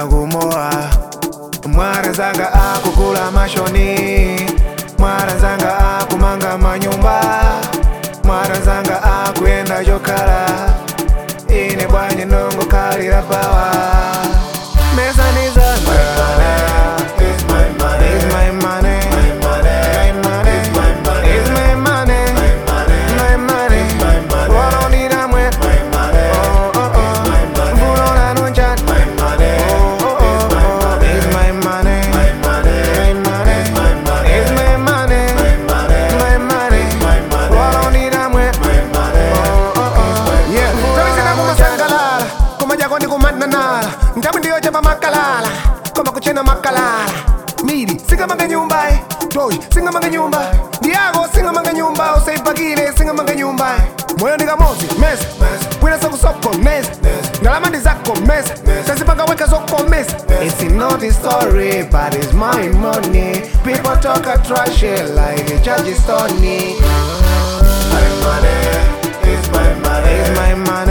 kumoa mwara zanga akukula mashoni mwara zanga akumanga manyumba mwara zanga akuyenda chokhala ine bwanji nongo kalira pawa mesa ni zanga It's my money. It's my money. My money. My money. It's my money. It's my money. My money. My money. my money. Walonira mwe. My money. Oh, oh, oh. my money. Mvulora nunchat. My money. Oh, oh, oh. It's my money. It's my money. My money. My money. It's my money. It's my money. My money. My money. my money. Walonira mwe. My money. Oh, oh, oh. Yeah. Tawisina kumasangalala kumajako ndi kumananala ntabu ndiyo chapa makalala koma kuchena makalala miri singamanga nyumba eh. toyi singamanga nyumba ndiyako singamanga nyumba usaipakile singamanga nyumba moyo ndikamozi mesa bwina sakusoko mesa ndalama ndi zako mesa tazipanga weka zoko mesa It's not a story, but it's my money. People talk a trash like a judge is Tony. My money. It's my money. It's my money.